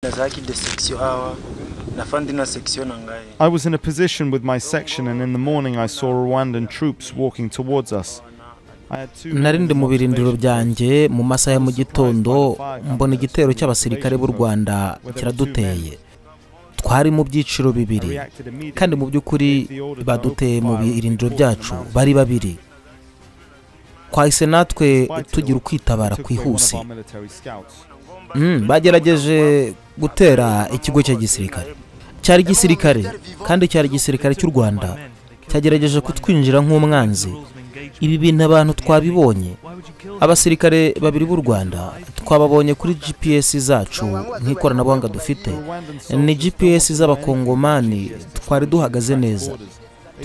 na zaki da seksio hawa na fandi na seksio na ngai I was in a position with my section, and in the morning I saw Rwandan troops walking towards us. I had two nari ndi mu birindiro byanjye mu masaha ya mu gitondo mbona igitero cy'abasirikare b'u rwanda kiraduteye twari mu byiciro bibiri kandi mu by'ukuri baduteye mu birindiro byacu bari babiri twahise natwe tugira ukwitabara kwihuse Mm, bagerageje gutera ikigo cya gisirikare cyari gisirikare kandi cyari igisirikare cy'u rwanda cyagerageje kutwinjira nk'umwanzi ibi bintu abantu twabibonye abasirikare babiri b'u rwanda twababonye kuri gps zacu nk'ikoranabuhanga dufite ni gps z'abakongomani twari duhagaze neza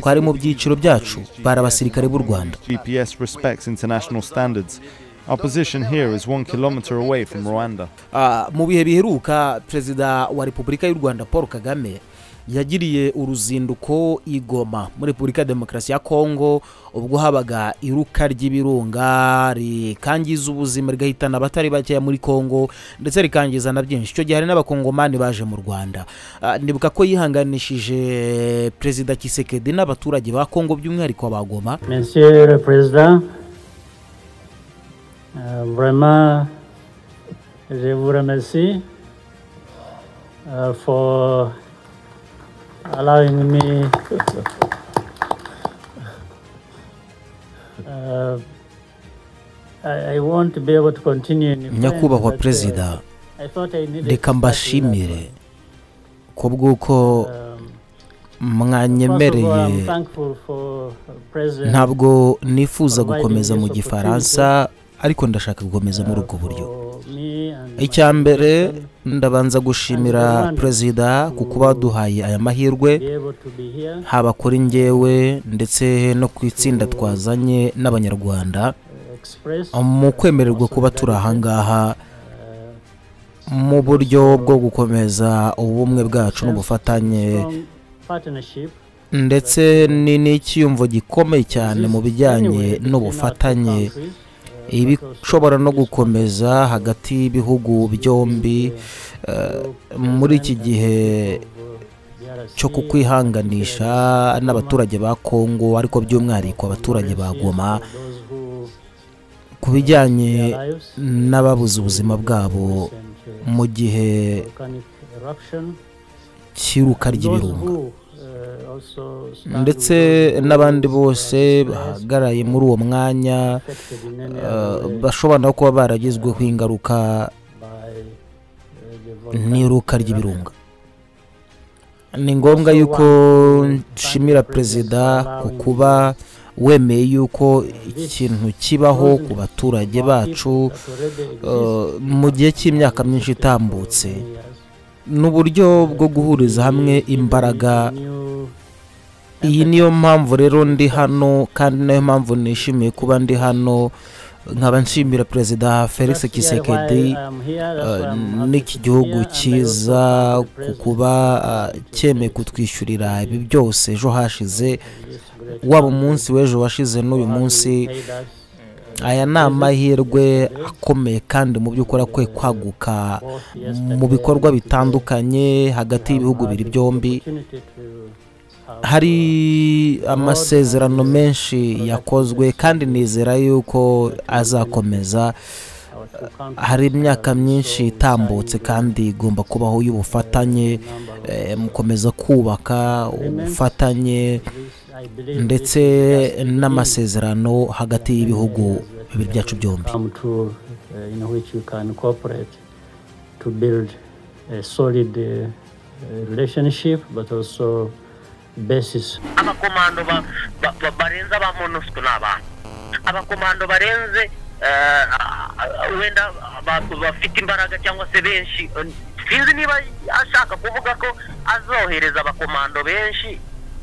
twari mu byiciro byacu bari abasirikare b'u rwanda GPS respects international standards. Our position here is one kilometer away from Rwanda. Ah, mu bihe biheruka perezida wa repubulika y'u rwanda paul kagame yagiriye uruzinduko i goma muri repubulika ya demokarasi ya kongo ubwo habaga iruka ry'ibirunga rikangiza ubuzima rigahitana abatari bakeya muri kongo ndetse rikangiza na byinshi icyo gihe hari n'abakongomani baje mu rwanda Ah, ndibuka ko yihanganishije perezida kisekedi n'abaturage ba kongo by'umwihariko ba goma Monsieur le Président, euh, vraiment, je vous remercie euh, for allowing me uh, I, I want to be able to continue in French, nyakubahwa but, uh, perezida I thought I needed reka to mbashimire start ku bw'uko with, um, first of all, I'm mwanyemereye thankful for uh, President ntabwo nifuza gukomeza mu gifaransa ariko ndashaka gukomeza muri ubwo buryo for me and my icya mbere husband ndabanza gushimira perezida ku kuba waduhaye aya mahirwe to be able to be here. haba kuri njyewe ndetse no ku itsinda twazanye n'abanyarwanda express mu kwemererwa kuba turi ahangaha mu buryo bwo gukomeza ubumwe bwacu n'ubufatanye strong partnership ndetse ni n'icyiyumvo gikomeye cyane mu bijyanye n'ubufatanye ibishobora no gukomeza hagati y'ibihugu byombi eh, muri iki gihe cyo kukwihanganisha n'abaturage ba kongo ariko by'umwihariko abaturage ba goma ku bijyanye n'ababuze ubuzima bwabo mu gihe cy'iruka ry'ibirunga ndetse n'abandi bose bahagaraye muri uwo mwanya eh, bashobora no kuba baragizweho ingaruka n'iruka ry'ibirunga ni ngombwa yuko nshimira perezida ku kuba wemeye yuko ikintu kibaho ku baturage bacu eh, mu gihe cy'imyaka myinshi itambutse ni uburyo bwo guhuriza hamwe imbaraga iyi niyo mpamvu rero ndi hano kandi nayo mpamvu nishimiye kuba ndi hano nkaba nshimira perezida felix kisekedi n'iki gihugu cyiza ku kuba eh, cyemeye kutwishyurira ibi byose ejo hashize waba umunsi w'ejo washize n'uyu munsi aya ni amahirwe akomeye kandi mu by'ukuri akwiye kwaguka mu bikorwa bitandukanye hagati y'ibihugu bibiri byombi hari amasezerano menshi yakozwe kandi nizera yuko azakomeza hari imyaka myinshi itambutse kandi igomba kubaho y'ubufatanye eh, mukomeza kubaka ubufatanye ndetse n'amasezerano hagati y'ibihugu bibiri byacu byombi come to uh, in which you can cooperate to build a solid uh, uh, relationship but also basis abakomando ba- ba- ba- barenze aba monusco ni abantu abakomando barenze eh, ah, wenda abantu bafite imbaraga cyangwa se benshi eh, sinzi niba ashaka kuvuga ko azohereza abakomando benshi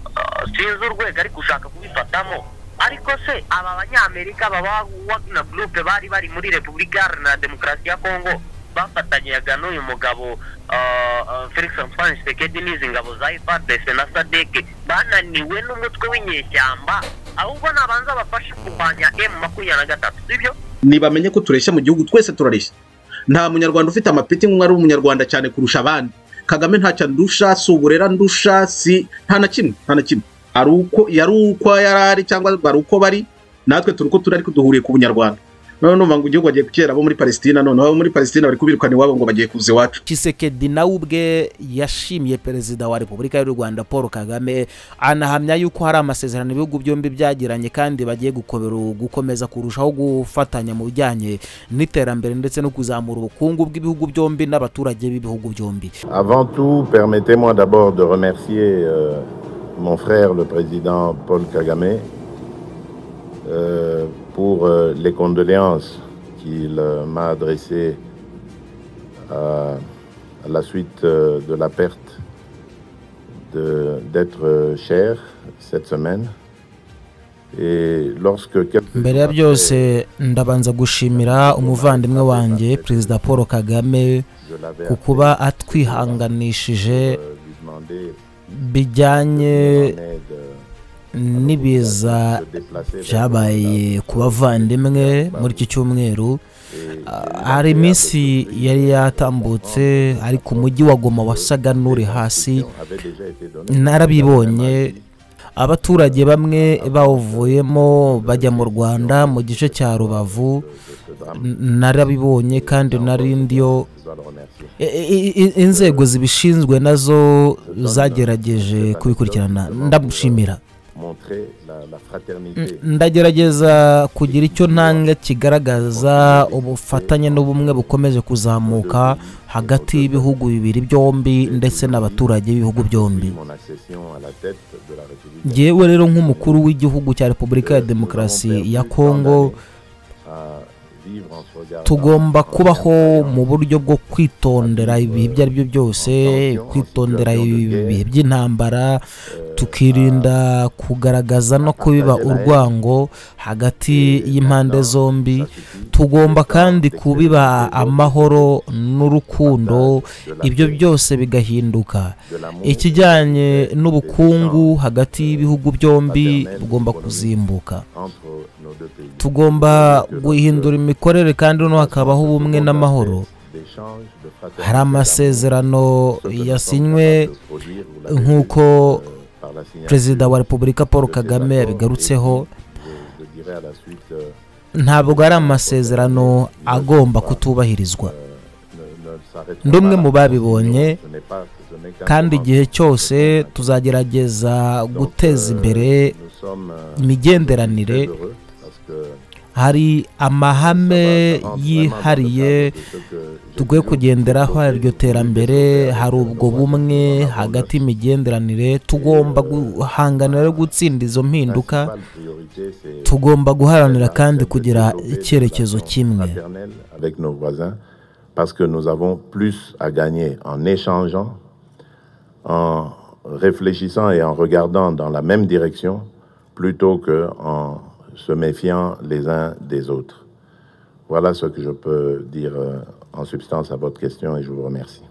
eh, sinzi urwego ariko ushaka kubifatamo ariko se aba banyamerika baba wagner group bari bari muri repubulika iharanira demokarasi ya kongo bafatanyaga n'uyu mugabo eh, eh, felix antoine sekedi n'izi ngabo za ifrdc na sadeke bananiwe n'umutwe w'inyeshyamba ahubwo nabanza bafashe kurwanya m makumyabiri na gatatu sibyo ntibamenye ko tureshya mu gihugu twese turareshya nta munyarwanda ufite amapeti nk'umwe ari umunyarwanda cyane kurusha abandi kagame ntacyo ndusha si uburera ndusha si nta na kimwe nta na kimwe ari uko yari uko yari ari cyangwa ari uko bari natwe turi uko turi ariko duhuriye ku bunyarwanda noneho numva ngo igihugu bagiye kukera abo muri palesitina none abo muri palesitina bari kubirukana iwabo ngo bagiye kuza iwacu kisekedi nawe ubwe yashimiye perezida wa repubulika y'u rwanda paul kagame anahamya yuko hari amasezerano ibihugu byombi byagiranye kandi bagiye gukobera- gukomeza kurushaho gufatanya mu bijyanye n'iterambere ndetse no kuzamura ubukungu bw'ibihugu byombi n'abaturage b'ibihugu byombi Avant tout, permettez-moi d'abord de remercier euh, mon frère, le président Paul Kagame, euh, pour euh, les condoléances qu'il euh, m'a adressées à, à la suite euh, de la perte de- d'être euh, cher cette semaine. Et lorsque quelques mbere ya jours byose après, ndabanza gushimira umuvandimwe wanjye perezida paul kagame je l'avais ku kuba appelé atwihanganishije pour, euh, lui demander bijyanye son aide, euh, n'ibiza se déplacer vers byabaye ku bavandimwe muri iki cyumweru Et- Ah, hari iminsi yari yatambutse ari ku mujyi wa goma wasaga n'uri hasi narabibonye abaturage bamwe bawuvuyemo bajya mu rwanda mu gice cya rubavu N- narabibonye kandi nari ndiyo I- i- i- inzego zibishinzwe nazo zagerageje kubikurikirana ndamushimira N- ndagerageza kugira icyo ntanga kigaragaza ubufatanye n'ubumwe bukomeje kuzamuka hagati y'ibihugu bibiri byombi ndetse n'abaturage b'ibihugu byombi ngewe rero nk'umukuru w'igihugu cya repubulika ya demokarasi ya kongo tugomba kubaho mu buryo bwo kwitondera ibihe ibyo ari byo byose kwitondera ibihe by'intambara tukirinda kugaragaza no kubiba urwango hagati y'impande zombi tugomba kandi kubiba amahoro n'urukundo ibyo byose bigahinduka ikijyanye n'ubukungu hagati y'ibihugu byombi bugomba kuzimbuka tugomba guhindura imikorere kandi noneho hakabaho ubumwe n'amahoro hari amasezerano yasinywe nk'uko perezida wa repubulika paul kagame yabigarutseho ntabwo ari amasezerano agomba kutubahirizwa Ndi umwe mu babibonye, kandi igihe cyose tuzagerageza guteza imbere imigenderanire hari amahame yihariye dukwiye kugenderaho hari iryo terambere hari ubwo bumwe hagati y'imigenderanire tugomba guhanganira no gutsinda izo mpinduka tugomba guharanira kandi kugira icyerekezo kimwe fraternelle avec nos voisins parce que nous avons plus à gagner en échangeant, en réfléchissant et en regardant dans la même direction plutôt qu'en se méfiant les uns des autres. Voilà ce que je peux dire euh, en substance à votre question et je vous remercie.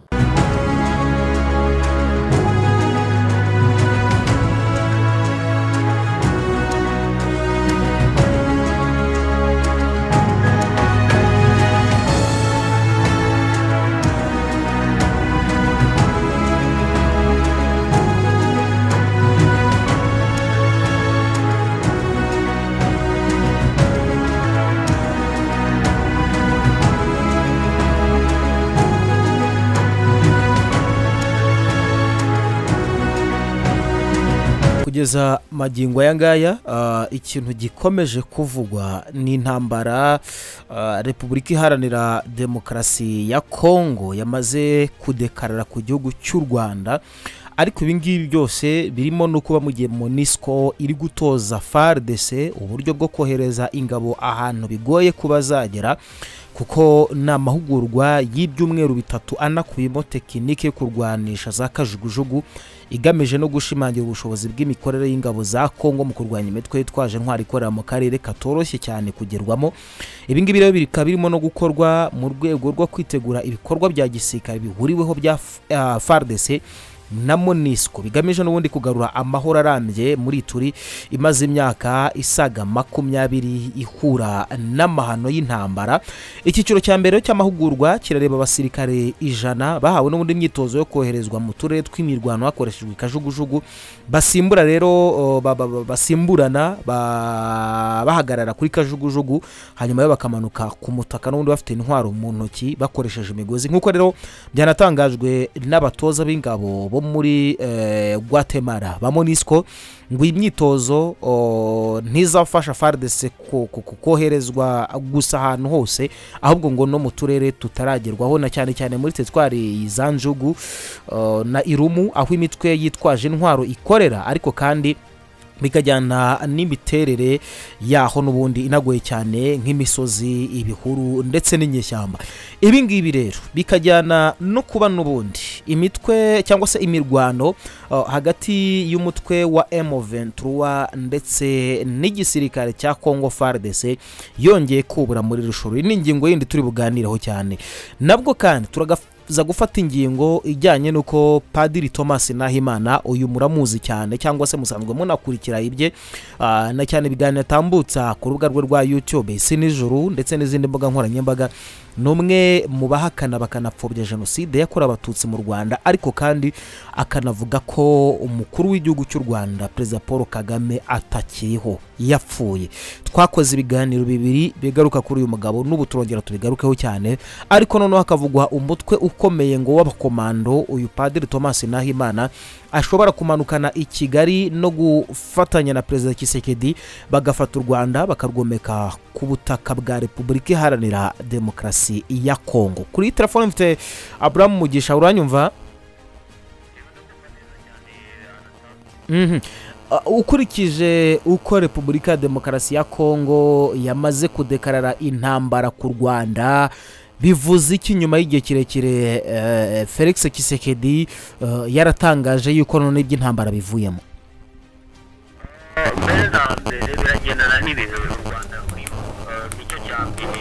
kugeza magingo aya ngaya ah, ikintu gikomeje kuvugwa ni intambara ah, repubulika iharanira demokarasi ya kongo yamaze kudekarara ku gihugu cy'u rwanda ariko ibi ngibi byose birimo no kuba mu gihe monisco iri gutoza fardc uburyo bwo kohereza ingabo ahantu bigoye kuba zagera kuko ni amahugurwa y'ibyumweru bitatu anakubiyemo tekinike yo kurwanisha za kajugujugu igamije no gushimangira ubushobozi bw'imikorere y'ingabo za kongo mu kurwanya imitwe yitwaje intwari ikorera mu karere katoroshye cyane kugerwamo ibi ngibi rero bikaba birimo no gukorwa mu rwego rwo kwitegura ibikorwa bya gisirikare bihuriweho bya F- ah, fardc na monisco bigamije n'ubundi kugarura amahoro arambye muri turi imaze imyaka isaga makumyabiri ihura n'amahano y'intambara icyiciro cya mbere cy'amahugurwa kirareba abasirikare ijana bahawe n'ubundi imyitozo yo koherezwa mu turere tw'imirwano hakoreshejwe kajugujugu basimbura rero o, ba- ba- ba- basimburana ba- bahagarara kuri kajugujugu hanyuma yo bakamanuka ku mutaka n'ubundi bafite intwaro mu ntoki bakoresheje imigozi nk'uko rero byanatangajwe n'abatoza b'ingabo bo muri eh, guatemala ba monisco ngo iyi myitozo o, ntizafasha fardc ko- ko- ko- koherezwa gusa ahantu hose ahubwo ngo no mu turere tutaragerwaho na cyane cyane muri tetwari za njugu eh, na irumu aho imitwe yitwaje intwaro ikorera ariko kandi bikajyana n'imiterere yaho n'ubundi inagoye cyane nk'imisozi ibihuru ndetse n'inyeshyamba ibi ngibi rero bikajyana no kuba n'ubundi imitwe cyangwa se imirwano uh, hagati y'umutwe wa M23 ndetse n'igisirikare cya Congo FARDC yongeye kubura muri rushuru iyi ni ingingo yindi turi buganireho cyane nabwo kandi turagaza gufata ingingo ijyanye n'uko padiri thomas nahimana uyu muramuzi cyane cyangwa se musanzwe munakurikira ibye ah, na cyane ibiganiro atambutsa ku rubuga rwe rwa youtube si nijoro ndetse n'izindi mbuga nkoranyambaga ni umwe mu bahakana bakanapfobya jenoside yakorewe abatutsi mu rwanda ariko kandi akanavuga ko umukuru w'igihugu cy'u rwanda perezida paul kagame atakiriho yapfuye twakoze ibiganiro bibiri bigaruka kuri uyu mugabo n'ubu turongera tubigarukeho cyane ariko noneho hakavugwa umutwe ukomeye ngo w'abakomando uyu padiri thomas nahimana ashobora kumanukana i kigali no gufatanya na perezida kisekedi bagafata u rwanda bakarwomeka ku butaka bwa repubulika iharanira demokarasi ya kongo kuri telefone mfite aburamu mugisha uranyumva Mhm. Uh, ukurikije uko repubulika ya demokarasi ya kongo yamaze kudekarara intambara ku rwanda bivuze iki nyuma y'igihe kirekire eh, felix kisekedi eh, yaratangaje yuko none iby'intambara bivuyemo mbere na mbere biragendana n'ibintu biri mu rwanda rurimo Eh, nicyo cya mbere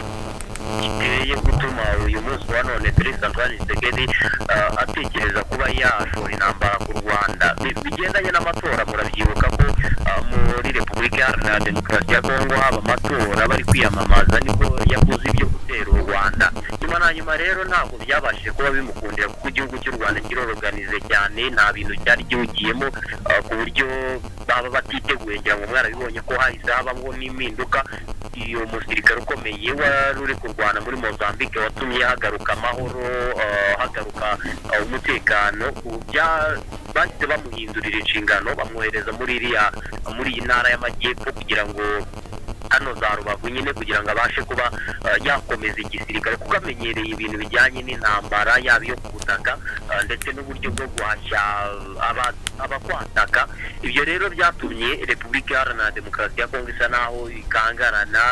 giteye gutuma uyu munsi wa none perezida antoine segedi atekereza kuba yashora intambara ku rwanda Bi- bigendanye n'amatora murabyibuka ko eh, muri repubulika iharanira demokarasi ya kongo haba amatora bari kwiyamamaza nibwo yavuze ibyo gutera u rwanda nyuma na nyuma rero ntabwo byabashije kuba bimukundira kuko igihugu cy'u rwanda kiroroganize cyane nta bintu cyari giwugiyemo eh, ku buryo baba batiteguye ngira ngo mwarabibonye ko hahise habaho n'impinduka iyo musirikare ukomeye wari uri kurwana muri mozambique watumye hagaruka amahoro eh, hagaruka eh, umutekano ku bya- bahise bamuhindurira inshingano bamwohereza muri iriya muri iyi ntara y'amajyepfo kugira ngo hano za rubavu nyine kugira ngo abashe kuba eh, yakomeza igisirikare kuko amenyereye ibintu bijyanye n'intambara yaba iyo ku butaka eh, ndetse n'uburyo bwo guhashya aba- abakwataka ibyo rero byatumye repubulika iharanira demokarasi ya kongo isa naho ikangarana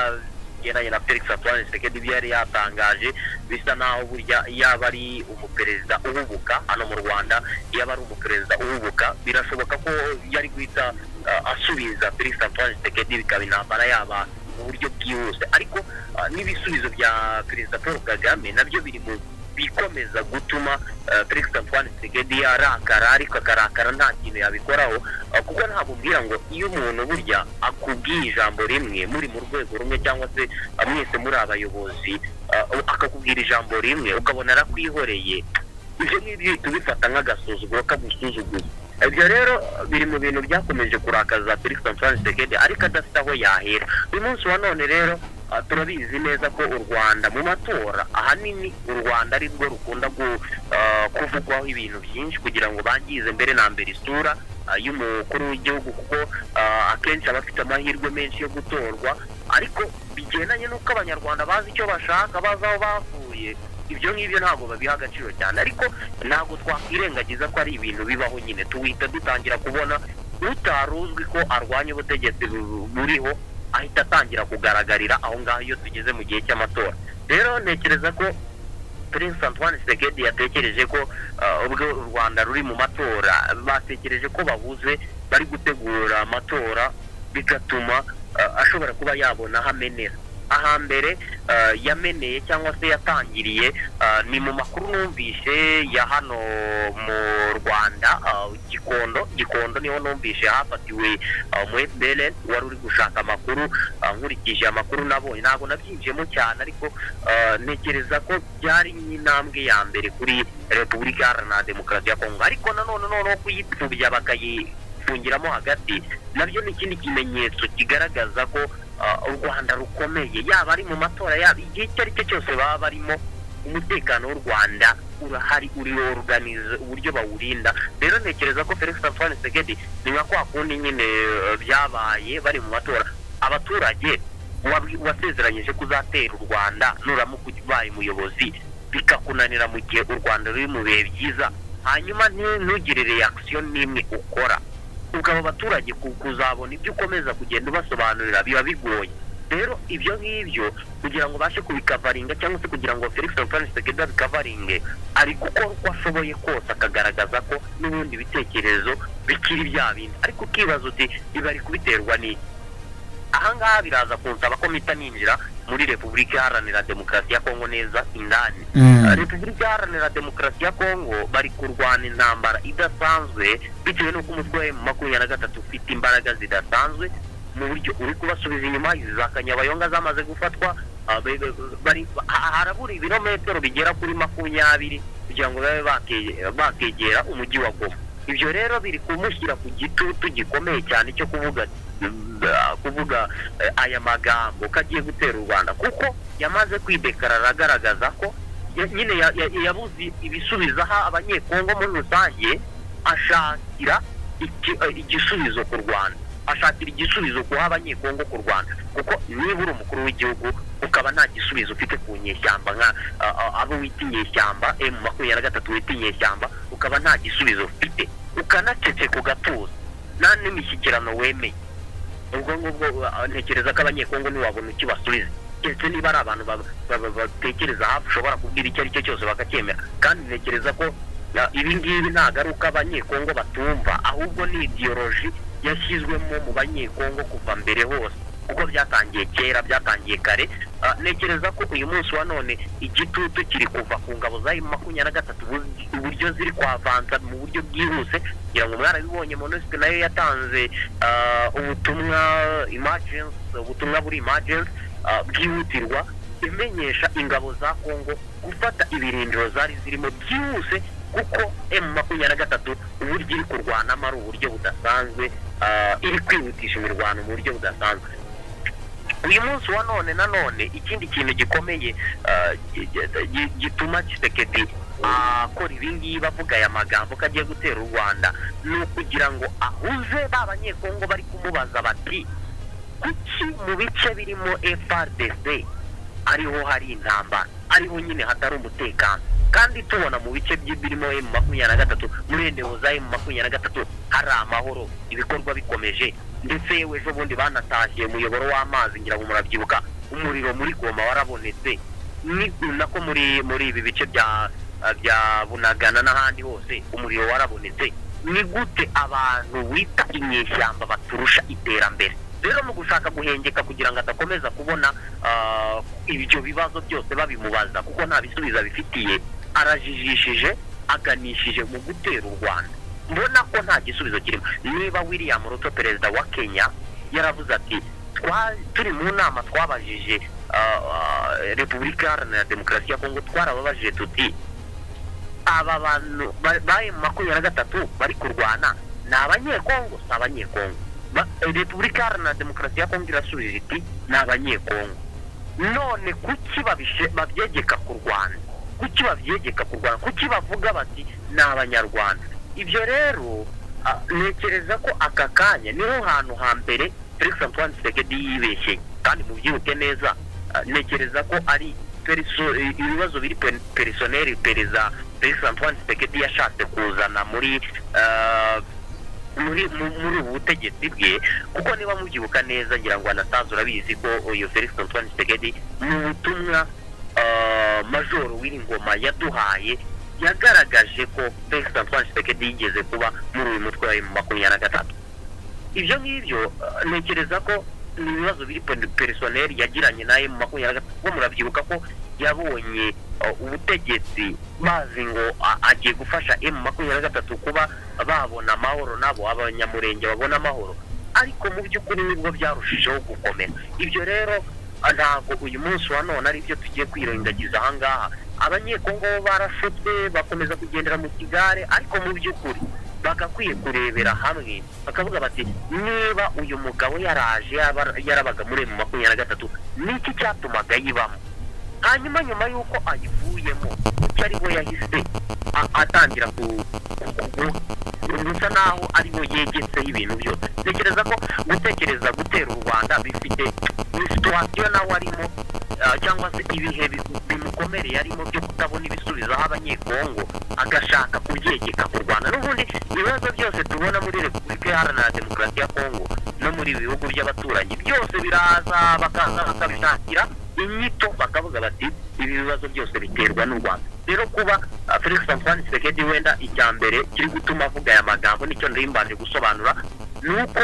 igendanye na felix antoine sekedi ibyo yari yatangaje bisa naho burya yaba ari umuperezida uhubuka hano mu rwanda yaba ari umuperezida uhubuka birashoboka ko yari guhita uh, asubiza felix antoine sekedi bikaba intambara yaba mu buryo bwihuse ariko uh, n'ibisubizo bya perezida paul kagame nabyo biri mu bikomeza gutuma uh, felix antoine sekedi arakara ariko akarakara nta kintu yabikoraho Uh, kuko ntabwo ubwira ngo iyo umuntu burya akubwiye ijambo rimwe muri mu rwego rumwe cyangwa se uh, mwese muri abayobozi uh, akakubwira ijambo rimwe ukabona arakwihoreye ibyo ngibyo uhita ubifata nk'agasuzuguro kagusuzuguza ibyo rero biri mu bintu byakomeje kurakaza felix antoine sekedi ariko adafite aho yahera uyu munsi wa none rero uh, turabizi neza ko u rwanda mu matora ahanini u rwanda ari rwo rukunda gu- uh, kuvugwaho ibintu byinshi kugira ngo bangize mbere na mbere isura uh, y'umukuru w'igihugu kuko uh, akenshi aba afite amahirwe menshi yo gutorwa ariko bigendanye n'uko abanyarwanda bazi icyo bashaka bazi aho bavuye ibyo ngibyo ntabwo babiha agaciro cyane ariko ntabwo twakwirengagiza ko ari ibintu bibaho nyine tuwita dutangira kubona utari uzwi ko arwanya ubutegetsi bu- buriho ahita atangira kugaragarira aho ngaho iyo tugeze mu gihe cy'amatora rero ntekereza ko Prince Antoine Tshisekedi yatekereje ko uh, ubwo u Rwanda ruri mu matora batekereje ko bahuze bari gutegura amatora bigatuma uh, ashobora kuba yabona hamenera ahambere eh, yameneye cyangwa se yatangiriye eh, ni mu makuru numvise ya hano mu rwanda eh, gikondo gikondo niho numvise hafatiwe eh, mu fpr wari uri gushaka amakuru eh, nkurikije amakuru nabonye ntabwo nabyinjiyemo cyane ariko eh, ntekereza ko byari nk'intambwe ya mbere kuri repubulika iharanira demokarasi ya kongo ariko nanone noneho kuyipfubya bakayi kungiramo hagati nabyo ni ikindi kimenyetso kigaragaza ko ah, u rwanda rukomeye yaba ari mu matora yaba igihe icyo ari cyo cyose baba barimo umutekano w'u rwanda urahari uri organize uburyo bawurinda rero ntekereza ko felix antoine segedi ni nka kwa kundi nyine eh, byabaye bari mu matora abaturage wabwi- wasezeranyije kuzatera u rwanda nuramuka ubaye umuyobozi bikakunanira mu gihe u rwanda ruri mu bihe byiza hanyuma nti- ntugire reaction n'imwe ukora ubwo abo baturage ku- kuzabona ibyo ukomeza kugenda ubasobanurira biba bigoye rero ibyo ngibyo kugira ngo ubashe kubikavaringa cyangwa se kugira ngo felix antoine tshisekedi abikavaringe ari gukora uko ashoboye kose akagaragaza ko n'ubundi ibitekerezo bikiri bya bindi ariko ukibaza uti ibi ari kubiterwa n'iki ahangaha biraza kunsaba ko mpita ninjira muri repubulika iharanira demokarasi ya kongo neza indani Mm. repubulika iharanira demokarasi ya kongo bari kurwana intambara idasanzwe bitewe n'uko umutwe wa makumyabiri na gatatu ufite imbaraga zidasanzwe mu buryo uri kubasubiza inyuma za kanyabayonga zamaze gufatwa ah, be- be- bari- ha- harabura ibirometero bigera kuri makumyabiri kugira ngo babe bake- bakegera umujyi wa goma ibyo rero biri kumushyira ku gitutu gikomeye cyane cyo kuvuga ati, "Mm, ah, kuvuga eh, aya magambo ko agiye gutera u rwanda kuko yamaze kwidekarara agaragaza ko ya- nyine ya- ya- yabuze ibisubizo aha abanyekongo muri rusange ashakira iki- eh, igisubizo ku rwanda ashakira igisubizo guha abanyekongo ku rwanda kuko niba uri umukuru w'igihugu ukaba nta gisubizo ufite ku nyeshyamba nka ah, ah, abo wita inyeshyamba emu makumyabiri na gatatu wita inyeshyamba ukaba nta gisubizo ufite ukanacece ku gatuza nta n'imishyikirano wemeye ubwo ngubwo uh, ntekereza ko abanyekongo ntiwabona icyo basubiza keretse niba ari abantu ba- ba- ba- batekereza hafi ushobora kubwira icyo ari cyo cyose bakacyemera kandi ntekereza ko uh, ibi ngibi ntabwo ari uko abanyekongo batumva ahubwo ni idiyoroji yashyizwemo mu banyekongo kuva mbere hose kuko byatangiye kera byatangiye kare Uh, ntekereza ko uyu munsi wa none igitutu kiri kuva ku ngabo za M makumyabiri na gatatu ubu- uburyo ziri kwavanza mu buryo bwihuse kugira ngo mwarabibonye monisike nayo yatanze uh, ubutumwa emergency ubutumwa buri emergency uh, bwihutirwa imenyesha ingabo za kongo gufata ibirindiro zari zirimo byihuse kuko emu makumyabiri na gatatu uburyo iri kurwanamo ari uburyo budasanzwe uh, iri kwihutisha imirwano mu buryo budasanzwe uyu munsi wa none na none ikindi kintu gikomeye ah, gi- gi- gi- gituma kisekedi akora ibingibi avuga aya magambo ko agiye gutera u rwanda ni ukugira ngo ahuze ba banyekongo bari kumubaza bati kuki mu bice birimo frdc ariho hari intambara ariho nyine hatari umutekano kandi tubona mu bice byi- birimo emu makumyabiri na gatatu muri endewo za emu makumyabiri na gatatu hari amahoro ibikorwa bikomeje ndetse yewe ejo bundi banatashye umuyoboro w'amazi ngira ngo murabyibuka umuriro muri goma warabonetse ni nako muri muri ibi bice bya bya bunagana n'ahandi hose umuriro warabonetse ni gute abantu wita inyeshyamba baturusha iterambere rero mu gushaka guhengeka kugira ngo adakomeza kubona ah, ibyo bibazo byose babimubaza kuko nta bisubizo abifitiye arajijishije aganishije mu gutera u rwanda mbona ko nta gisubizo kirimo niba william ruto perezida wa kenya yaravuze ati "Twa- turi mu nama twabajije ah, ah, repubulika iharanira demokarasi ya kongo twarababajije tuti aba bantu ba- ba M makumyabiri na gatatu bari kurwana ni abanyekongo si abanyekongo Ba- repubulika iharanira demokarasi ya kongo irasubije iti ni abanyekongo none kuki babishe- babyegeka ku rwanda kuki babyegeka ku rwanda kuki bavuga bati ni abanyarwanda ibyo rero ah, ntekereza ko aka kanya niho hantu hambere felix antoine tshisekedi yibeshye kandi mubyibuke neza ah, ntekereza ko ari periso- i- ibibazo biri pe- perisoneri perezida felix antoine tshisekedi yashatse kuzana muri ah, muri mu- muri ubu butegetsi bwe kuko niba mubyibuka neza ngira ngo anatazi urabizi ko uyu felix antoine tshisekedi mu butumwa ah, majoro w'ingoma yaduhaye yagaragaje ko felix antoine tshisekedi yigeze kuba muri uyu mutwe wa makumyabiri na gatatu ibyo ngibyo ah, ntekereza ko ni ibibazo biri perisoneri yagiranye nawe mu makumyabiri na gatatu kuko murabyibuka ko yabonye uh, ubutegetsi bazi ngo a- agiye gufasha emu makumyabiri na gatatu kuba babona amahoro nabo abanyamurenge babona amahoro ariko mu by'ukuri nibwo byarushijeho gukomera ibyo rero ah, ntabwo uyu munsi wa none ari byo tugiye kwirengagiza aha ngaha abanyekongo bo barashutswe bakomeza kugendera mu kigare ariko mu by'ukuri bagakwiye kurebera hamwe bakavuga bati niba uyu mugabo yaraje yaba- yarabaga muri emu makumyabiri na gatatu ni iki cyatumaga ayibamo hanyuma nyuma y'uko ayivuyemo kuko ari we yahise a- atangira ku ku- ku- bisa naho ari we yegetseho ibintu byose tekereza ko gutekereza gutera u rwanda bifite situwasiyo nawe arimo ah, cyangwa se ibihe bi- bimukomereye arimo byo kutabona ibisubizo aho abanyekongo agashaka kubyegeka ku rwanda n'ubundi ibibazo byose tubona muri repubulika iharanira demokarasi ya kongo no muri ibi bihugu by'abaturanyi byose biraza bakaza bakabishakira inyito bakavuga bati ibi bibazo byose biterwa n'u rwanda rero kuba ah, felix antoine tshisekedi wenda icya mbere kiri gutuma avuga aya magambo nicyo nari mbanje gusobanura ni uko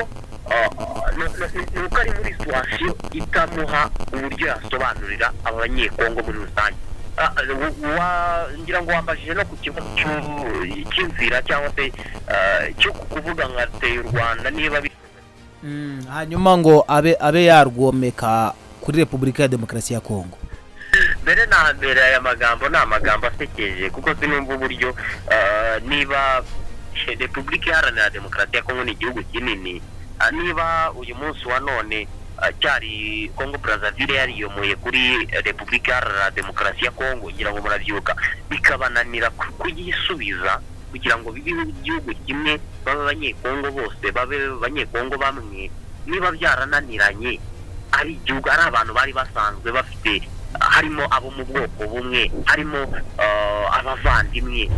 ah, ni- ni- ni uko ari muri situwasiyo itamuha uburyo yasobanurira abanyekongo muri rusange Ah, w- wa- ngira ngo wambajije no ku kibazo cy'u- cy'inzira cyangwa se ah, cyo kuvuga nka teye u rwanda niba bi- Mm, hanyuma ngo abe abe yarwomeka kuri repubulika ya demokarasi ya kongo mbere na mbere aya magambo ni amagambo asekeje kuko sinumva uburyo ah, niba repubulika iharanira demokarasi ya kongo ni igihugu kinini ah, niba uyu munsi wa none ah, cyari kongo brazzaville yariyomoye kuri repubulika iharanira demokarasi ya kongo ngira ngo murabyibuka bikabananira ku- kuyisubiza kugira ngo bibe igihugu kimwe babe abanyekongo bose babe abanyekongo bamwe niba byarananiranye ari igihugu ari abantu bari basanzwe bafite harimo abo mu bwoko bumwe harimo eh, abavandimwe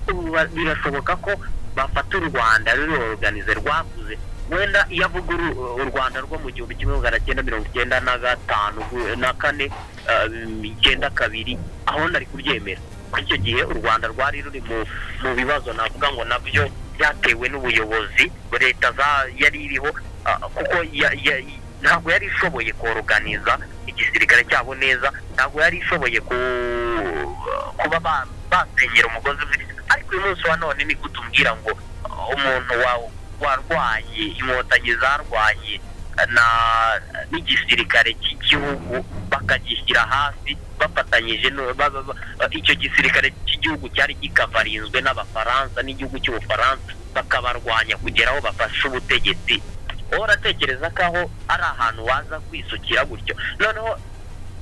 Ubu ba- birashoboka ko bafata u rwanda ruroroganize rwakuze wenda iyo avuga uru- u rwanda rwo mu gihumbi kimwe magana cyenda mirongo icyenda na gatanu gu- na kane eh, icyenda kabiri aho ntari kubyemera kuri icyo gihe u rwanda rwari ruri mu mu bibazo navuga ngo nabyo byatewe n'ubuyobozi leta za- yari iriho ah, kuko ya- ya- ntabwo yari ishoboye koroganiza igisirikare cyabo neza ntabwo yari ishoboye ku- kuba ba- basenyera umugozi umwe ariko uyu munsi wa none niko tumubwira ngo uh, umuntu wa- warwanye inkotanyi zarwanye uh, na- n'igisirikare cy'igihugu bakagishyira hasi bafatanyije no- ba- ba- ba- uh, icyo gisirikare cy'igihugu cyari gikavarinzwe n'abafaransa n'igihugu cy'ubufaransa bakabarwanya kugera aho bafashe ubutegetsi wowe uratekereza ko aho ari ahantu waza kwisukira gutyo noneho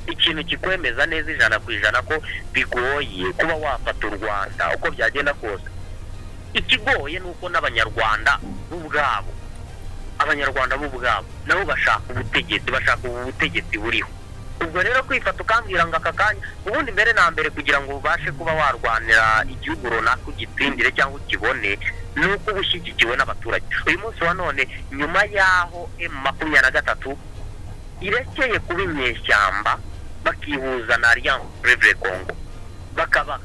ikintu kikwemeza neza ijana ku ijana ko bigoye kuba wafata u rwanda uko byagenda kose ikigoye ni uko n'abanyarwanda bo ubwabo abanyarwanda bo ubwabo nabo bashaka ubutegetsi bashaka ubu butegetsi buriho ubwo rero kwifata ukambwira ngo aka kanya ubundi mbere na mbere kugira ngo ubashe kuba warwanira igihugu runaka ugitsindire cyangwa ukibone ni uko uba ushyigikiwe n'abaturage uyu munsi wa none nyuma y'aho emu makumyabiri na gatatu irekeye kuba inyeshyamba bakihuza na alliance brevre congo bakaba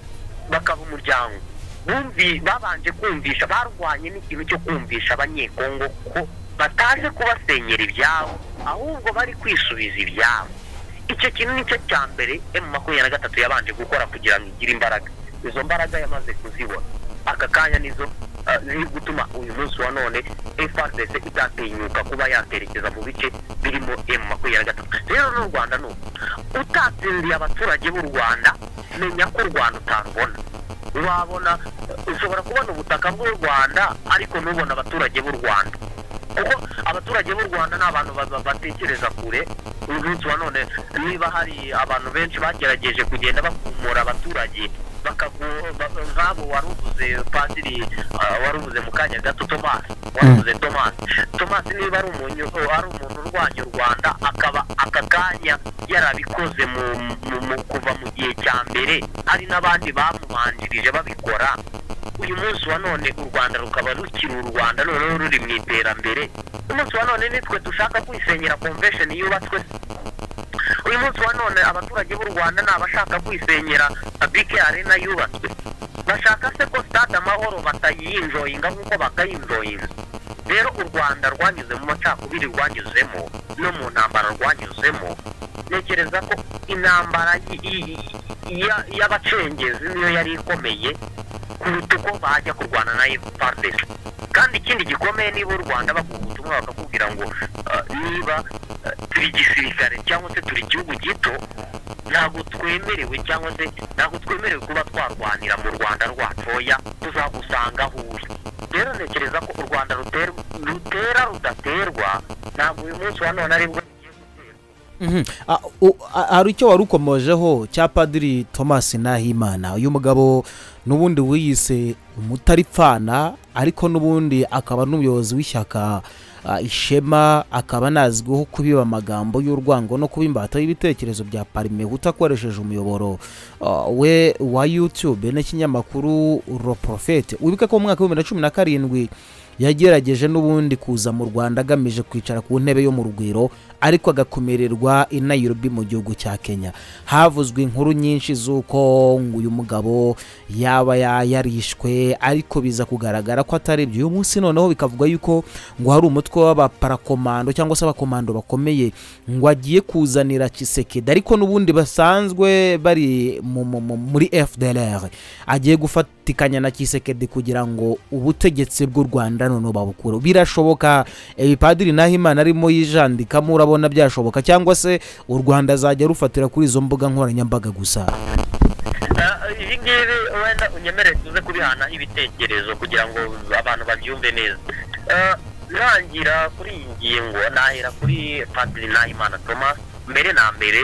bakaba umuryango bumvi babanje kumvisha barwanye n'ikintu cyo kumvisha abanyekongo ko bataje kubasenyera ibyabo ahubwo bari kwisubiza ibyabo icyo kintu nicyo cya mbere emu makumyabiri na gatatu yabanje gukora kugira ngo igire imbaraga izo mbaraga yamaze kuzibona aka kanya nizo ah, ziri gutuma uyu munsi wa none frdc itatinyuka kuba yaterekeza mu bice birimo emu makumyabiri na gatatu rero n'u rwanda ni uku utatsindiye abaturage b'u rwanda menya ko u rwanda utarubona wabona ushobora kubona ubutaka bw'u rwanda ariko ntubone abaturage b'u rwanda kuko abaturage b'u rwanda ni abantu ba- ba- batekereza kure uyu munsi wa none niba hari abantu benshi bagerageje kugenda bakumura abaturage bakagu- ba- nk'abo wari uvuze padiri ah, wari uvuze mu kanya gato tomasi wari uvuze tomasi tomasi niba ari umunyu- ari umuntu urwanya u rwanda akaba aka kanya yarabikoze mu, mu, mu kuva mu gihe cya mbere hari n'abandi bamubanjirije babikora uyu munsi wa none u rwanda rukaba rukiri u rwanda noneho ruri mu iterambere umunsi wa none nitwe dushaka kwisenyera convention yubatswe uyu munsi wa none abaturage b'u rwanda ni abashaka kwisenyera bike arena yubatswe bashaka se ko stade amahoro batayinjoyinga nk'uko bakayinjoyinga rero u rwanda rwanyuze mu macakubiri rwanyuzemo no mu ntambara rwanyuzemo ntekereza ko intambara y- y- ya- y'abacengezi niyo yari ikomeye kuruta uko bajya kurwana na efuperi kandi ikindi gikomeye niba u rwanda baguha ubutumwa bakakubwira ngo ah, niba ah, turi igisirikare cyangwa se turi igihugu gito ntabwo twemerewe cyangwa se ntabwo twemerewe kuba twarwanira mu rwanda rwatoya tuzagusanga aho uri rero ntekereza ko u rwanda ruter- rutera rudaterwa ntabwo uyu munsi wa none ari bwo rugiye gutera Mhm. Ah, u- ah, hari icyo wari ukomojeho cya padiri thomas nahimana uyu mugabo n'ubundi wiyise umutaripfana ariko n'ubundi akaba n'umuyobozi w'ishyaka ah, ishema akaba anazwiho kubiba amagambo y'urwango no kuba imbata y'ibitekerezo bya parimehuta akoresheje umuyoboro ah, we wa youtube n'ikinyamakuru roprofete wibuke ko mu mwaka w'ibihumbi bibiri na cumi na karindwi yagerageje n'ubundi kuza mu rwanda agamije kwicara ku ntebe yo mu rugwiro ariko agakomererwa i nairobi mu gihugu cya kenya havuzwe inkuru nyinshi z'uko ngo uyu mugabo yaba ya- yarishwe ariko biza kugaragara ko atari ibyo uyu munsi noneho bikavugwa yuko ngo hari umutwe w'abaparakomando cyangwa se abakomando bakomeye ngo agiye kuzanira kisekedi ariko n'ubundi basanzwe bari mu- mu- mu- muri fdr agiye gufatikanya na kisekedi kugira ngo ubutegetsi bw'u rwanda noneho babukure birashoboka eh, padiri nahimana arimo yijandikamo urabona byashoboka cyangwa se u rwanda azajya rufatira kuri izo mbuga nkoranyambaga gusa Eh, ibi ngibi wenda unyemere tuze kubihana ibitekerezo kugira ngo abantu babyumve neza Eh, ntangira kuri iyi ngingo nahera kuri padiri nahimana thomas mbere na mbere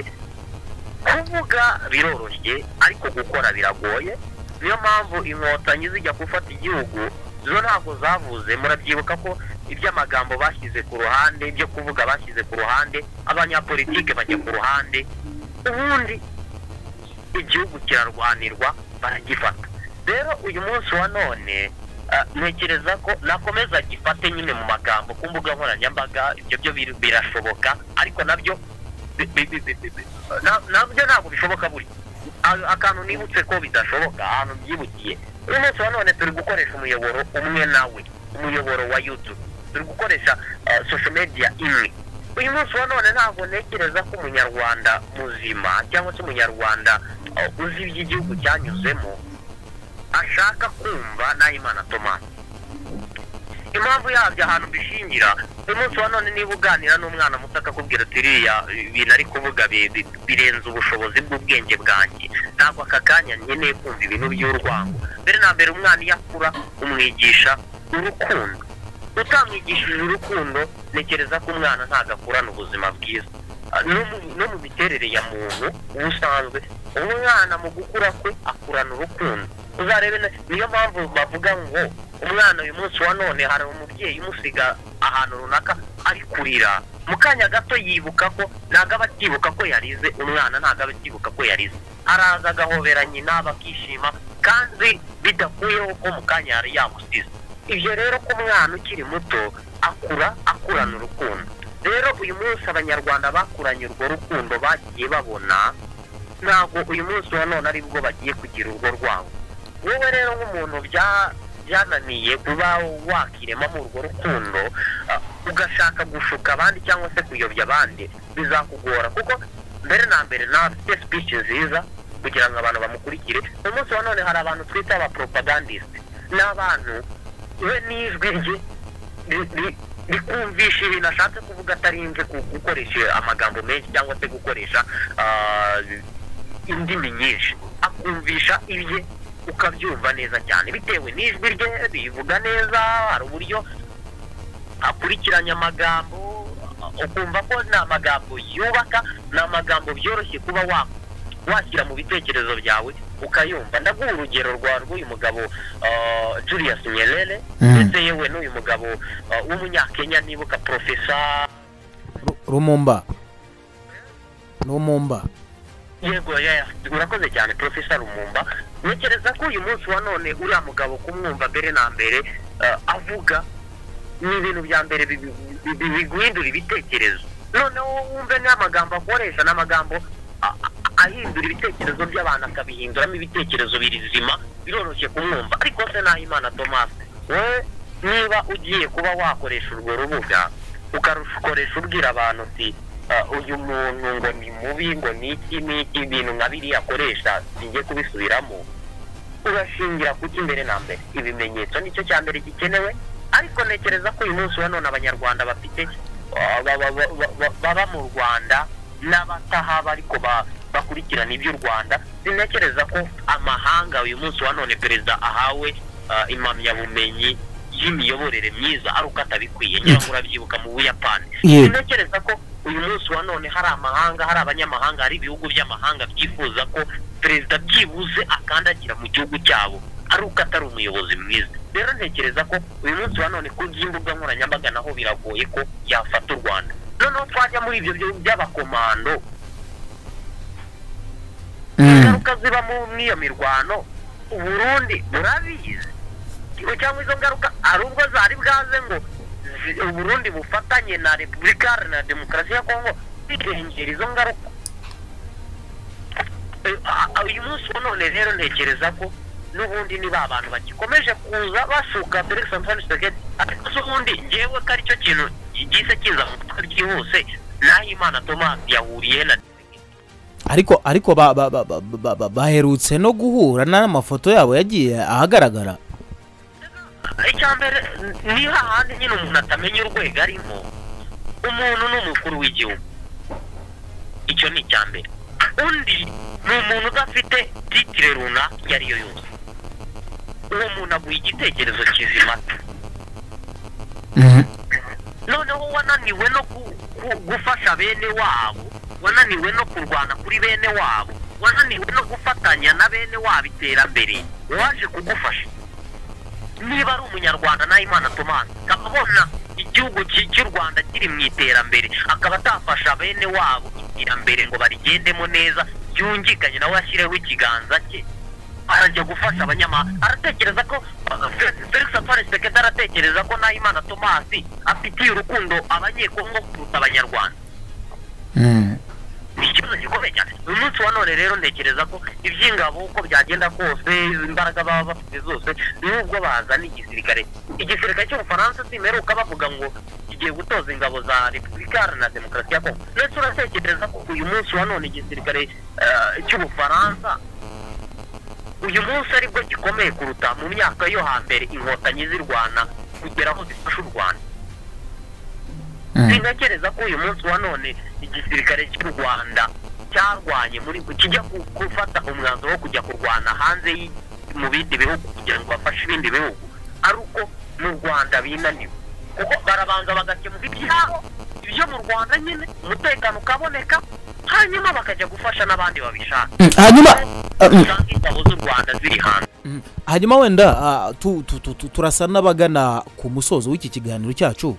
kuvuga biroroshye ariko gukora biragoye niyo mpamvu inkotanyi zijya gufata igihugu zo ntabwo zavuze murabyibuka ko iby'amagambo bashyize ku ruhande ibyo kuvuga bashyize ku ruhande abanyapolitike bajya ku ruhande ubundi igihugu kirarwanirwa baragifata rero uyu munsi wa none ah, ntekereza ko nakomeza gifate nyine mu magambo ku mbuga nkoranyambaga ibyo byo bir- birashoboka ariko nabyo bi- bi- bi- bi- bi- bi- na- nabyo ntabwo bishoboka buri A- akantu nibutse ko bidashoboka ahantu byibukiye uyu munsi wa none turi gukoresha umuyoboro umwe nawe umuyoboro wa youtube turi gukoresha ah, social media imwe uyu munsi wa none ntabwo ntekereza ko umunyarwanda muzima cyangwa se umunyarwanda eh, uzi iby'igihugu cyanyuzemo ashaka kumva nahimana thomas impamvu yabyo ahantu bishingira uyu munsi wa none niba uganira n'umwana muto akakubwira ati iriya ibintu ari kuvuga bi- bi- birenze ubushobozi bw'ubwenge bwanjye ntabwo aka kanya nkeneye kumva ibintu by'urwango mbere na mbere umwana iyo akura umwigisha urukundo utamwigishije urukundo ntekereza ko umwana ntabwo akurana ubuzima bwiza Ah, no mu- no mu miterere ya muntu ubusanzwe umwana mu gukura kwe akurana urukundo uzarebe na- niyo mpamvu bavuga ngo umwana uyu munsi wa none hari umubyeyi umusiga ahantu runaka ari kurira mu kanya gato yibuka ko ntabwo aba akibuka ko yarize umwana ntabwo aba akibuka ko yarize araza agahobera nyina bakishima kandi bidakuyeho ko mu kanya yari yamusize ibyo rero ko umwana ukiri muto akura akurana urukundo rero uyu munsi abanyarwanda bakuranye urwo rukundo bagiye babona ntabwo uyu munsi wa none ari bwo bagiye kugira urwo rwango wowe rero nk'umuntu bya- byananiye kuba wakiremamo urwo rukundo ah, ugashaka gushuka abandi cyangwa se kuyobya abandi bizakugora kuko mbere na mbere nafite speech nziza kugira ngo abantu bamukurikire umunsi wa none hari abantu twita aba propagandist ni abantu we n'ijwi rye ri- ri- rikumvisha ibintu ashatse kuvuga atarinze ku- gukoresha amagambo menshi cyangwa se gukoresha ah, indimi nyinshi akumvisha ibye ukabyumva neza cyane bitewe n'ijwi rye rivuga neza hari uburyo akurikiranya amagambo ukumva ko ni amagambo yubaka ni amagambo byoroshye kuba wa washyira mu bitekerezo byawe ukayumva ndaguha urugero rwa rw'uyu mugabo ah, Julius Nyerere ndetse yewe n'uyu mugabo ah, w'umunyakenya nibuka profesa Ru- rumumba rumumba yego ya- urakoze cyane profesa rumumba ntekereza ko uyu munsi wa none uriya mugabo kumwumva mbere na mbere eh, avuga ni ibintu bya mbere bi- bi- bi- biguhindura ibitekerezo noneho wumve n'amagambo akoresha n'amagambo a- a- ahindura ibitekerezo by'abantu akabihinduramo ibitekerezo birizima biroroshye kumwumva ariko se nahimana thomas wowe niba ugiye kuba wakoresha urwo rubuga ukarukoresha ubwira abantu uti "Ah, uyu muntu ngo ni mubi ngo ni iki ni iki ibintu nka biriya akoresha singiye kubisubiramo urashingira kuki mbere na mbere ibimenyetso nicyo cya mbere gikenewe ariko ntekereza ko uyu munsi wa none abanyarwanda bafite ah, ba- ba- ba- ba- ba- baba mu rwanda n'abatahaba ariko ba- bakurikirana iby'u rwanda sintekereza ko amahanga uyu munsi wa none perezida ahawe ah, impamyabumenyi y'imiyoborere myiza ari uko atabikwiye ngira ngo urabyibuka mu buyapani Yego. sintekereza ko uyu munsi wa none hari amahanga hari abanyamahanga hari ibihugu by'amahanga byifuza ko perezida byibuze akandagira mu gihugu cyabo ari uko atari umuyobozi mwiza rero ntekereza ko uyu munsi wa none ku by'imbuga nkoranyambaga naho biragoye ko yafata u rwanda noneho twajya muri ibyo byo- by'abakomando ingaruka ziba mu- muri iyo mirwano uburundi burabizi cyangwa izo ngaruka hari ubwo zari bwaze ngo zi- uburundi bufatanye na repubulika Iharanira demokarasi ya kongo bigengera izo ngaruka Eh, a- a- uyu munsi wa none rero ntekereza ko n'ubundi ni ba bantu bagikomeje kuza basuka felix antoine tshisekedi ariko se ubundi ngewe ko aricyo kintu gihise kiza mu mutwe ryihuse naho imana thomas yahuriye na ariko ariko ba- ba- ba- ba- ba- ba- baherutse no guhura n'amafoto yabo yagiye ahagaragara icya mbere ni hahandi nyine umuntu atamenya urwego arimo umuntu ni umukuru w'igihugu icyo ni icya mbere undi ni umuntu udafite titire runaka iyo ari yo yose uwo muntu aguha igitekerezo kizima noneho wananiwe no ku- ku- gufasha bene wabo wananiwe no kurwana kuri bene wabo wananiwe no gufatanya na bene wabo iterambere waje kugufasha niba ari umunyarwanda nawe imana tomasi akaba abona igihugu ki- cy'u rwanda kiri mu iterambere akaba atafasha bene wabo iterambere ngo barigendemo neza yungikanye nawe ashyireho ikiganza cye arajya gufasha abanyamahanga aratekereza ko uh, Fe- felix antoine sekedi aratekereza ko nawe imana tomasi afitiye urukundo abanyekongo kuruta abanyarwanda ni ikibazo gikomeye cyane uyu munsi wa none rero ntekereza ko iby'ingabo uko byagenda kose imbaraga baba bafite zose n'ubwo bazana igisirikare igisirikare cy'ubufaransa simeruka bavuga ngo kigiye gutoza ingabo za repubulika na demokarasi ya kongo ndetse uratekereza ko uyu munsi wa none igisirikare eh, cy'ubufaransa uyu munsi aribwo gikomeye kuruta mu myaka yo hambere inkotanyi zirwana kugera aho zifasha u rwanda sinakereza ko uyu munsi wa none igisirikare cy'u rwanda cyarwanye muri kijya ku- gufata umwanzuro wo kujya kurwana hanze y'i- mu bindi bihugu kugira ngo bafashe ibindi bihugu ari uko mu rwanda binaniwe kuko barabanza bagakemura ibyabo ibyo mu rwanda nyine umutekano ukaboneka hanyuma bakajya gufasha n'abandi babishaka hanyuma usanga ingabo z'u rwanda ziri hanze hanyuma wenda ah, tu- tu- tu- tu- turasa n'abagana ku musozo w'iki kiganiro cyacu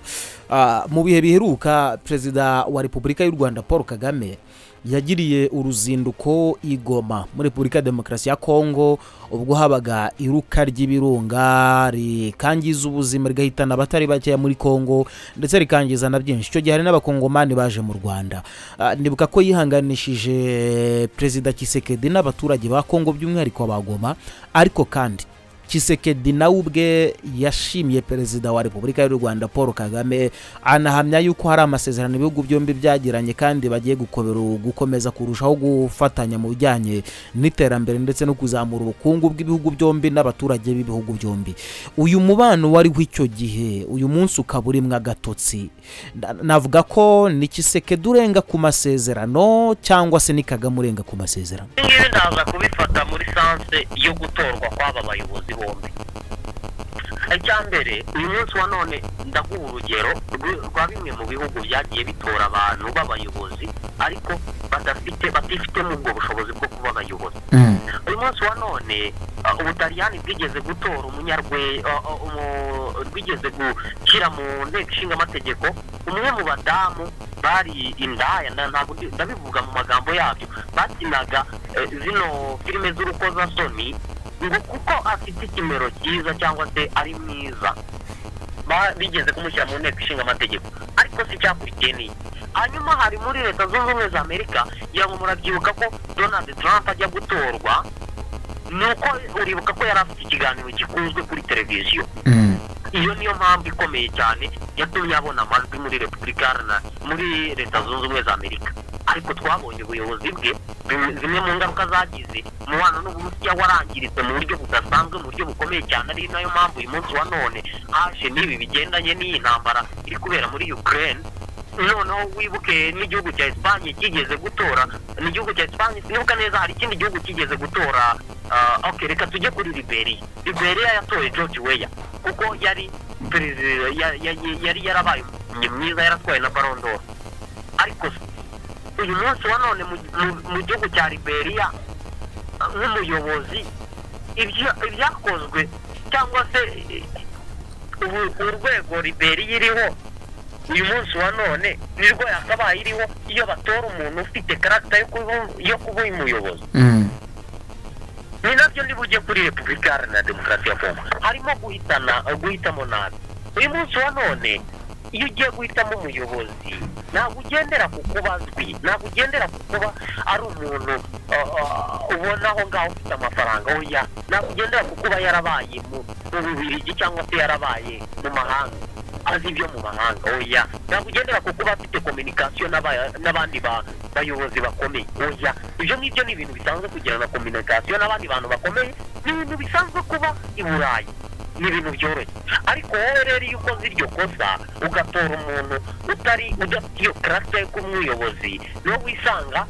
Ah, mu bihe biheruka perezida wa repubulika y'u rwanda paul kagame yagiriye uruzinduko i goma muri repubulika ya demokarasi ya kongo ubwo habaga iruka ry'ibirunga rikangiza ubuzima rigahitana abatari bakeya muri kongo ndetse rikangiza na byinshi icyo gihe hari n'abakongomani baje mu rwanda Ah, nibuka ko yihanganishije perezida kisekedi n'abaturage ba kongo by'umwihariko ba goma ariko kandi kisekedi nawe ubwe yashimiye perezida wa repubulika y'u rwanda paul kagame anahamya yuko hari amasezerano ibihugu byombi byagiranye kandi bagiye gukobera gukomeza kurushaho gufatanya mu bijyanye n'iterambere ndetse no kuzamura ubukungu bw'ibihugu byombi n'abaturage b'ibihugu byombi uyu mubano wariho icyo gihe uyu munsi ukaba urimwo agatotsi Na- navuga ko ni kisekedi urenga ku masezerano cyangwa se ni kagame urenga ku masezerano ibi ngibi ndaza kubifata muri sanse yo gutorwa kw'aba bayobozi bombi icya mbere uyu munsi wa none ndaguha urugero rw- rwa bimwe mu bihugu byagiye bitora abantu b'abayobozi ariko badafite batifitemo ubwo bushobozi bwo kuba abayobozi uyu munsi wa none uh, ubutaliyani bwigeze gutora umunyarwe uh, uh, umu- bwigeze gushyira mu nteko ishinga amategeko umwe mu badamu bari indaya na- ntabwo ndi- ndabivuga mu magambo yabyo bakinaga eh, zino filime z'urukozasoni ngo kuko afite ikimero cyiza cyangwa se ari mwiza ba- bigeze kumushyira mu nteko ishinga amategeko ariko si icyakurikiye ni iki? hanyuma hari muri leta zunze ubumwe za amerika yango murabyibuka ko donald trump ajya gutorwa nuko uribuka ko yari afite ikiganiro gikunzwe kuri televiziyo iyo niyo mpamvu ikomeye cyane yatumye abona amajwi muri repubulika iharanira muri leta zunze ubumwe za amerika ariko twabonye ubuyobozi bwe bim- zimwe mu ngaruka zagize umubano n'uburusiya warangiritse mu buryo budasanzwe mu buryo bukomeye cyane ari nayo mpamvu uyu munsi wa none haje n'ibi bigendanye n'iyi ntambara iri kubera muri ukraine noneho wibuke n'igihugu cya esipanye kigeze gutora n'igihugu cya esipanye sinibuka neza hari ikindi gihugu kigeze gutora ah, ok reka tujye kuri liberiya liberiya yatoye george weya kuko yari perezida ya- ya- yari yarabaye umukinnyi mwiza yaratwaye na barondoro ariko uyu munsi wa none mu- mu- mu gihugu cya liberiya ah, nk'umuyobozi ibya- ibyakozwe cyangwa se eh, ubu- urwego liberiya iriho uyu munsi wa none nirwo yakabaye iriho iyo batora umuntu ufite karagita yo kuba yo kuba umuyobozi ni nabyo niba ugiye kuri repubulika iharanira demokarasi ya kongo harimo guhitana guhitamo nabi uyu munsi wa none iyo ugiye guhitamo umuyobozi ntabwo ugendera ku kuba azwi ntabwo ugendera ku kuba ari umuntu uh, uh, ubona aho ngaho ufite amafaranga oya ntabwo ugendera ku kuba yarabaye mu mu bubirigi cyangwa se yarabaye mu mahanga azi ibyo mu mahanga oya ntabwo ugendera ku kuba afite kominikasiyo n'aba- n'abandi ba- bayobozi bakomeye oya ibyo ngibyo ni ibintu bisanzwe kugirana kominikasiyo n'abandi bantu bakomeye ni ibintu bisanzwe kuba i burayi ni ibintu byoroshye ariko wowe rero iyo ukoze iryo kosa ugatora umuntu utari udafite iyo karasita yo kuba umuyobozi niwo wisanga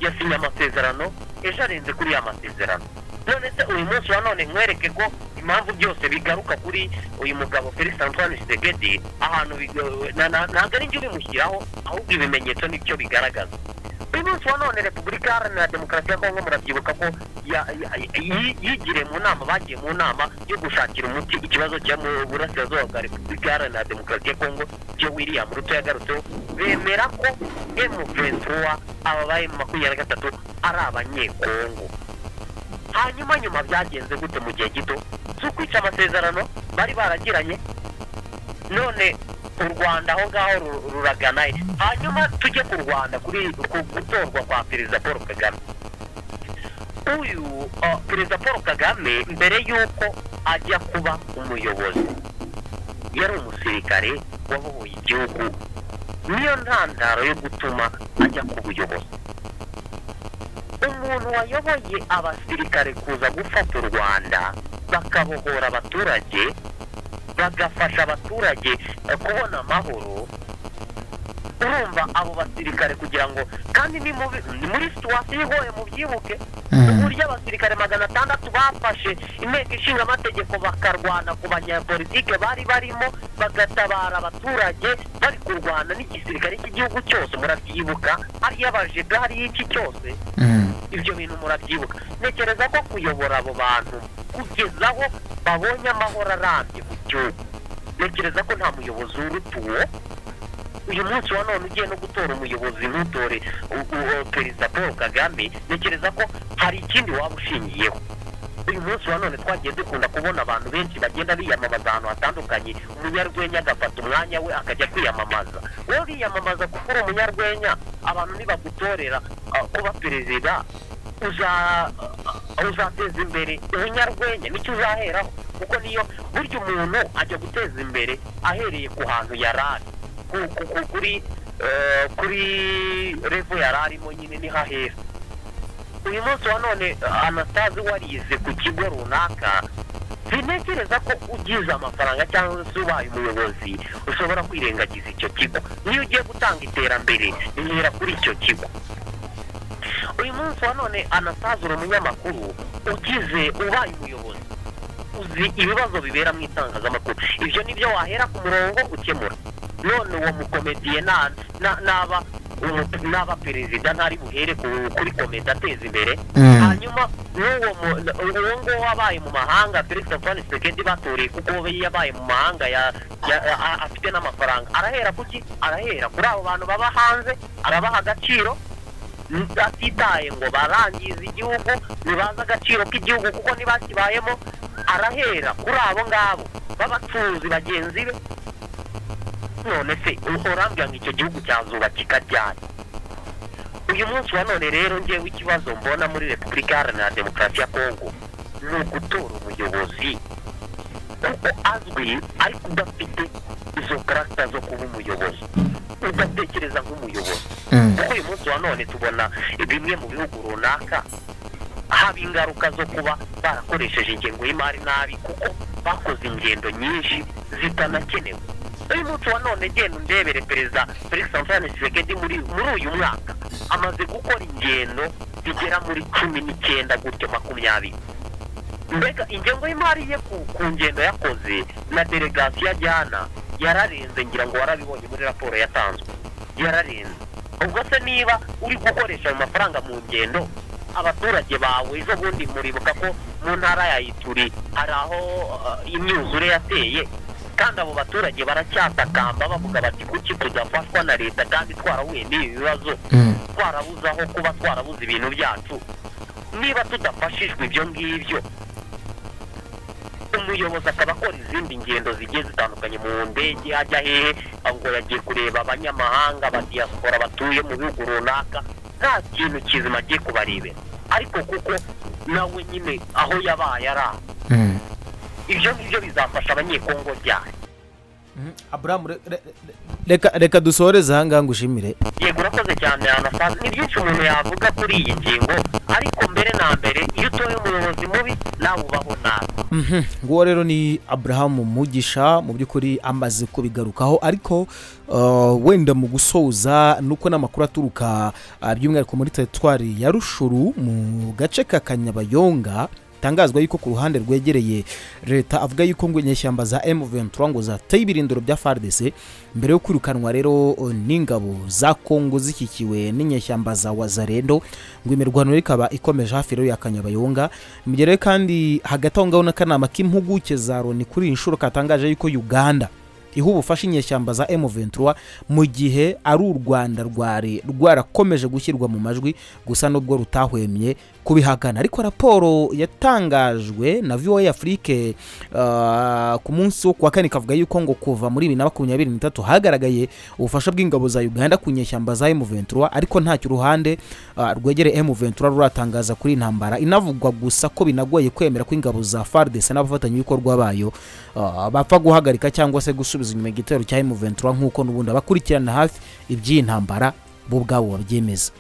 yasinye amasezerano ejo arenze kuri ya masezerano none se uyu munsi wa none nkwereke ko impamvu byose bigaruka kuri uyu mugabo felix antoine segedi ahantu bigo- na- na- ntabwo ari njye ubimushyiraho ahubwo ibimenyetso nicyo bigaragaza uyu munsi wa none repubulika iharanira demokarasi ya kongo murabyibuka ko ya- ya- yi- yigiriye mu nama bagiye mu nama yo gushakira umuti ikibazo cyo mu burasirazuba bwa repubulika iharanira demokarasi ya kongo cyo william ruto yagarutseho bemera ko m23 aba ba makumyabiri na gatatu ari abanyekongo hanyuma nyuma byagenze gute mu gihe gito si ukwica amasezerano bari baragiranye none u rwanda aho ngaho ru- ruraganaye hanyuma tujye ku rwanda kuri ku gutorwa kwa perezida paul kagame uyu uh, perezida paul kagame mbere y'uko ajya kuba umuyobozi yari umusirikare wabohoye igihugu niyo ntandaro yo gutuma ajya ku buyobozi umuntu wayoboye abasirikare kuza gufata u rwanda bakabohora abaturage bagafasha abaturage eh, kubona amahoro urumva abo basirikare kugira ngo kandi ni mu bi- ni muri situwasiyo igoye mubyibuke uburyo abasirikare magana atandatu bafashe inteko ishinga amategeko bakarwana ku banyapolitike bari barimo bagatabara abaturage bari kurwana n'igisirikare cy'igihugu cyose murabyibuka hariyo abajegari y'iki cyose ibyo bintu murabyibuka ntekereza ko kuyobora abo bantu kugeza aho babonye amahoro arambye mu gihugu ntekereza ko nta muyobozi w'urutuwo uyu munsi wa none ugiye no gutora umuyobozi ntutore u- u- perezida paul kagame ntekereza ko hari ikindi waba ushingiyeho uyu munsi wa none twagiye dukunda kubona abantu benshi bagenda biyamamaza ahantu hatandukanye umunyarwenya agafata umwanya we akajya kwiyamamaza wowe uriyamamaza kuko uri umunyarwenya abantu nibagutorera ah, kuba perezida uza- ah, uzateza imbere ubunyarwenya nicyo uzaheraho kuko niyo burya umuntu ajya guteza imbere ahereye ku hantu yari ari ku- ku- ku- kuri eh, kuri revo yari arimo nyine niho ahera uyu munsi wa none anastase warize ku kigo runaka sintekereza ko ugize amafaranga cyangwa se ubaye umuyobozi ushobora kwirengagiza icyo kigo niyo ugiye gutanga iterambere ntera kuri icyo kigo uyu munsi wa none anastase uri umunyamakuru ugize ubaye umuyobozi uzi ibibazo bibera mu itangazamakuru ibyo ni byo wahera ku murongo ukemura none uwo mukomediye na- na- naba umu- naba perezida ntari buhere ku- kuri komedi ateza imbere hanyuma n'uwo mu- n- uwo nguwo wabaye mu mahanga felix antoine sekedi batoreye kuko we yabaye mu mahanga ya- ya- a- afite n'amafaranga arahera kuki arahera kuri abo bantu baba hanze arabaha agaciro atitaye ngo barangize igihugu ntibazi agaciro k'igihugu kuko ntibakibayemo arahera kuri abo ngabo b'abacuruzi bagenzi be none se urambwira ngo icyo gihugu cyazubakika ryari uyu munsi wa none rero ngewe ikibazo mbona muri repubulika iharanira demokarasi ya kongo ni ugutora umuyobozi kuko azwi ariko udafite izo karasita zo kuba umuyobozi udatekereza nk'umuyobozi kuko uyu munsi wa none tubona bimwe mu bihugu runaka haba ingaruka zo kuba barakoresheje ingengo y'imari nabi kuko bakoze ingendo nyinshi zitanakenewe uyu munsi wa none genda undebere perezida felix antoine tshisekedi muri muri uyu mwaka amaze gukora ingendo zigera muri cumi n'icyenda gutyo makumyabiri mbega ingengo y'imari ye ku, ku ngendo yakoze na delegasiyo ajyana yararenze ngira ngo warabibonye muri raporo yatanzwe yararenze ubwo se niba uri gukoresha ayo mafaranga mu ngendo abaturage bawe ejo bundi muribuka ko mu ntara ya ituri hari aho uh, imyuzure yateye kandi abo baturage baracyatakamba bavuga bati kuki tudafashwa na leta kandi twarahuye n'ibi bibazo twarabuze aho kuba twarabuze ibintu byacu niba tudafashijwe ibyo ngibyo umuyobozi akaba akora izindi ngendo zigiye zitandukanye mu ndege ajya hehe ahubwo yagiye kureba abanyamahanga badiyasipora batuye mu bihugu runaka nta kintu kizima agiye kubarebera ariko kuko nawe nyine aho yabaye ari aho ibyo ngibyo bizafasha abanyekongo ryari aburamu re- re- reka reka dusoreze aha ngaha ngushimire yego urakoze cyane anasazi ni byinshi umuntu yavuga kuri iyi ngingo ariko mbere na mbere iyo utoye umuyobozi mubi nawe ubaho nabi Mhm. nguwo rero ni aburahamu mugisha mu by'ukuri amaze kubigarukaho ariko uh, wenda mu gusoza nuko n'amakuru aturuka uh, by'umwihariko muri teritwari ya rushuru mu gace ka kanyabayonga tangazwa yuko ku ruhande rwegereye leta avuga yuko ngo inyeshyamba za M23 ngo zateye ibirindiro bya FARDC mbere yo kwirukanwa rero uh, n'ingabo za Kongo zishyikiwe n'inyeshyamba za Wazarendo ngo imirwano ikaba ikomeje hafi rero ya Kanyabayonga imigere kandi hagati aho ngaho n'akanama k'impuguke za Loni kuri iyi nshuro katangaje yuko Uganda iha ubufasha inyeshyamba za M23 mu gihe ari u Rwanda rwari rwarakomeje gushyirwa mu majwi gusa nubwo rutahwemye kubihagana ariko raporo yatangajwe na VOA Afrique uh, ku munsi wo kuwa kane kavuga yuko ngo kuva muri bibiri na makumyabiri n'itatu hagaragaye ubufasha bw'ingabo za Uganda ku nyeshyamba za M23 ariko ntacyo uruhande uh, rwegereye M23 ruratangaza kuri iyi ntambara inavugwa gusa ko binagoye kwemera ko ingabo za FARDC n'abafatanyabikorwa bayo uh, bapfa guhagarika cyangwa se gusubiza inyuma igitero cya M23 nk'uko n'ubundi abakurikirana hafi iby'iyi ntambara bo ubwabo babyemeza